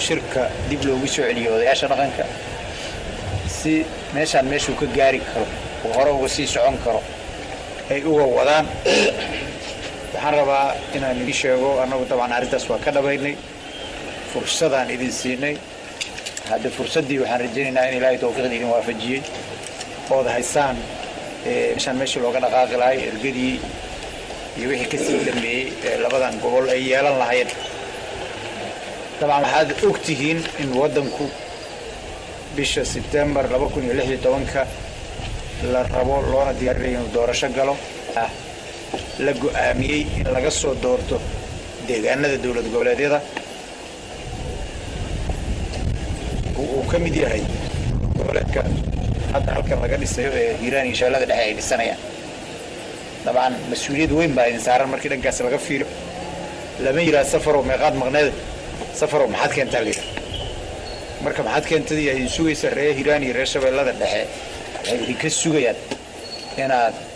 shirka dib loogu soo celiyo odayaasha dhaqanka si meeshaan meeshuu ka gaari karo oo hore uga sii socon karo ay uga wadaan waxaan rabaa inaan idin sheego annagu dabcan arrintaas waa ka dhabaynay fursadaan idin siinay hadde fursaddii waxaan rajaynaynaa in ilaahay tawfiiqda idin waafajiyey ood haysaan meeshaan meeshii looga dhaqaaqi lahay ergadii iyo wixii ka sii dhameeyey ee labadan gobol ay yeelan lahayn dabcan waxaad og tihiin in waddanku bisha sebtembar laba kun iyo lix iyo tobanka la rabo loona diyaarinayo inuu doorasho galo la go'aamiyey in laga soo doorto deegaanada dowlad goboleedyada uu ka mid yahay goboleedka hadda halkan laga dhisayo ee hiiraan iyo shabeellada dhexe ay dhisanayaan dabcan mas-uuliyad weyn baa idin saaran markii dhankaas laga fiilo lama yidhaha safarow meeqaad maqneed safarow maxaad keentaa layidha marka maxaad keentadii idin sugaysa reer hiiraan iyo reer shabeellada dhexe waxay idinka sugayaan inaad